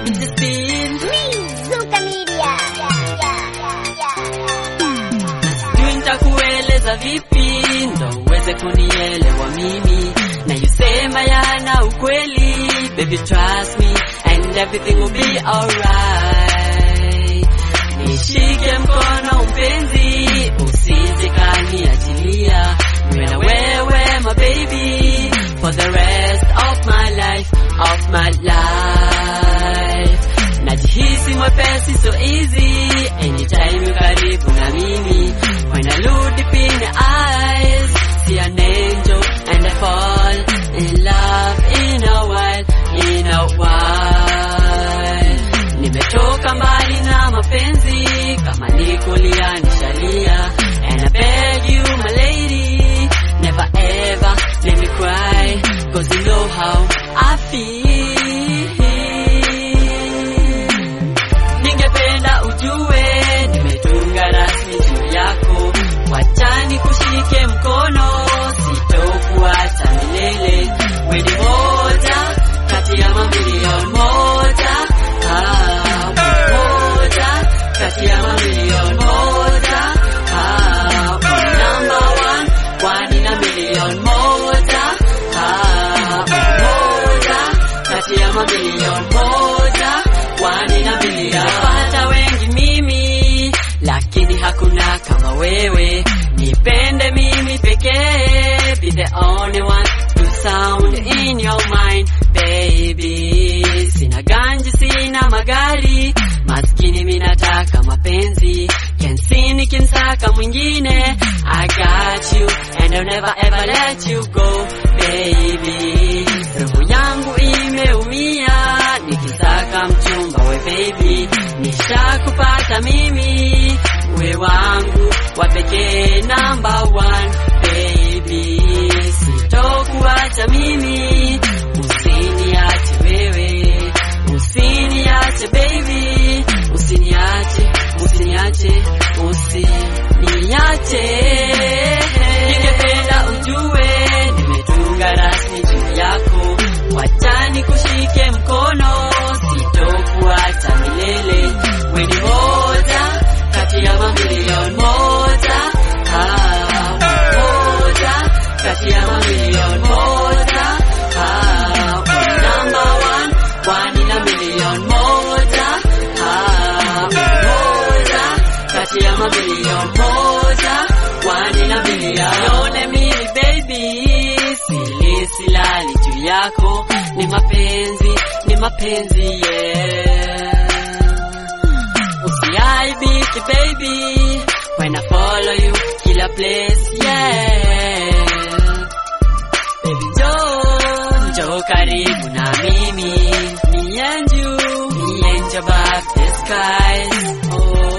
on the scene. Zuka Media. Sijui nitakueleza vipi ndo uweze kunielewa mimi na yusema yana ukweli baby trust me and everything will be alright nishike mkono mpenzi usije kaniachilia niwe na wewe my baby for the rest of my life of my life najihisi mwepesi so easy anytime you karibu na mimi when I look deep in your eyes see an angel and I fall in love in a while in a while nimetoka mbali na mapenzi kama nikulia nishalia and I beg you my lady never ever let me cry cause you know how I feel ningependa ujue nimetunga rasmi juu yako wachani kushike mkono sitokuacha milele weni moja kati ya mamilioni moja ah, moja kati ya mamilioni moja ah, number one kwani na milioni moja ah, moja kati ya mamilioni moja kwani na milioni pata wengi mimi lakini hakuna kama wewe nipende mimi pekee be the only one to sound in your mind baby sina ganji sina magari maskini minataka mapenzi kensi nikimsaka mwingine I got you and I'll never ever let you go baby roho yangu imeumia nikisaka mchumba we baby nishakupata mimi we wangu wa pekee number one baby sitokuacha mimi usiniache wewe usiniache baby usiniache usiniache usiniache ningependa ujue nimetunga rasmi juu yako wachani kushike mkono sitokuacha milele weni moja kati ya mamilioni moja ah, moja kati ya mamilioni moja ah, number one kwani na milioni moja ah, moja kati ya mamilioni moja kwani na milioni mimi baby sili silali juu yako ni mapenzi ni mapenzi yeah usiaibiki baby when I follow you kila place yeah baby njoo njoo karibu na mimi me and you me and your above the skies oh